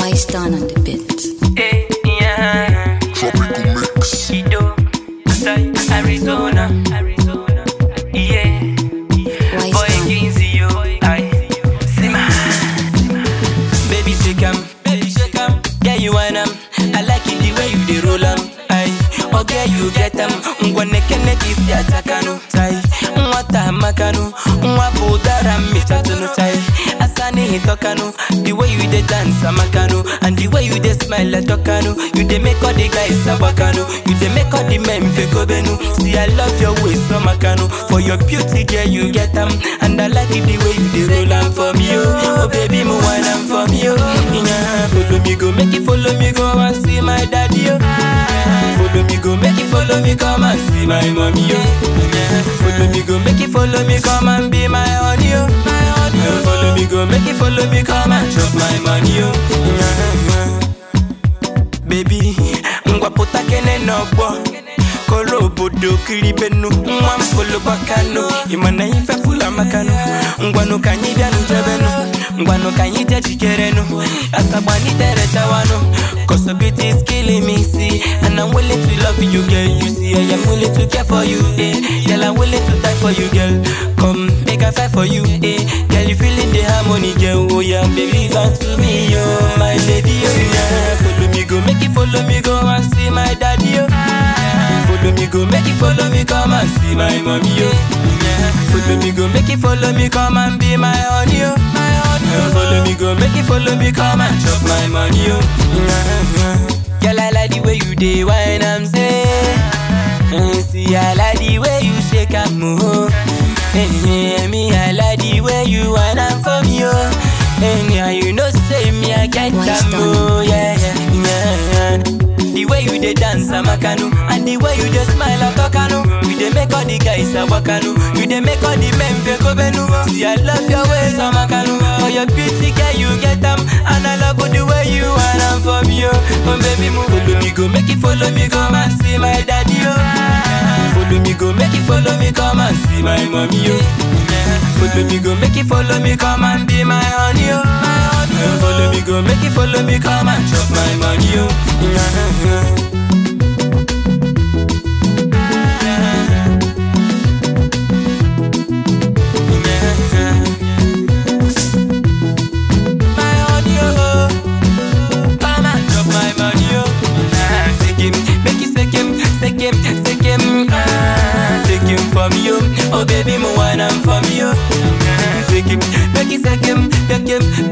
Wise down on the bit. Eh, yeah. Tropical mix. Ido, Sai, Arizona. Arizona. Yeah. Wise Boy down. Kinsey, yo. Aye. Sima. Baby shake 'em. Baby shake 'em. Yeah, you want 'em. I like it the way you dey roll 'em. Aye. Okay, you get 'em. Ngwane kene kisi atakanu. Tai. Nwata makanu. Nwapu udara michatunu. Tai. Asani hitokanu. The way you dey dance amakanu. And the way you dey smile atokanu. You dey make all the guys abakanu. You dey make all the men fekobenu. See, I love your waist, so makanu. For your beauty, girl, you get 'em. And I like it the way you dey roll 'em for me, oh. Oh, baby, mo want 'em for me, oh. Yeah, follow me, go make it follow me, go and see my daddy, oh. Yeah, follow me, go make it follow me, come and see my mommy, oh. Yeah, follow me, go make it follow me, come and be my honey, oh. My honey, oh. Follow me, go make it follow me, come and chop my money, oh. Yeah, baby ngwa pụta kene n'ọgbọ koro obodo kiri benu nwa m folo gbakanu ịmana ife fula makanu ngwanụ ka anyị bịanụ jebenu ngwanụ ka anyị je jikerenu asagbanite chawanụ Cosabit is killing me, see And I'm willing to love you, girl You see, I am willing to care for you, eh Girl, I'm willing to die for you, girl Come, make a fight for you, eh Girl, you feeling the harmony, girl Oh yeah, baby, come to me, oh My lady, oh yeah Follow me, go, make it follow me, go and see my daddy, oh yeah. Follow me, go, make it follow me, come and see my mommy, oh yeah. Follow me, go, make it follow me, come and be my honey, oh My honey, oh Follow me, go, make it follow me, come and chop my money, oh yeah. Girl, I like the way you dey wine, I'm say Eh, See, I like the way you shake and move Eh, yeah, me, I like the way you whine and for me, oh Eh, yeah, you know, say me, I get Why that stand? move, yeah, yeah, yeah The way you dey dance, I'm a canoe And the way you dey smile, I'm a canoe You dey make all the guys, I'm a canoe You dey make all the men feel go benu See, I love your ways, I'm a canoe For your beauty, girl, you get them And I love the way you whine and for me, oh Oh, baby, move Follow me, go, make it follow me, come and see my daddy, oh Follow me, go, make it follow me, come and see my mommy, oh Follow me, go, make it follow me, come and be my honey, oh My honey, oh Follow me, go, make it follow me, come and chop my money, oh My honey, oh Come and chop my money, oh Ah, Take him, make it take him, take him, take him Ah, Take him from you, oh baby, mo want him from you Ah, Take him, make it take him, take him,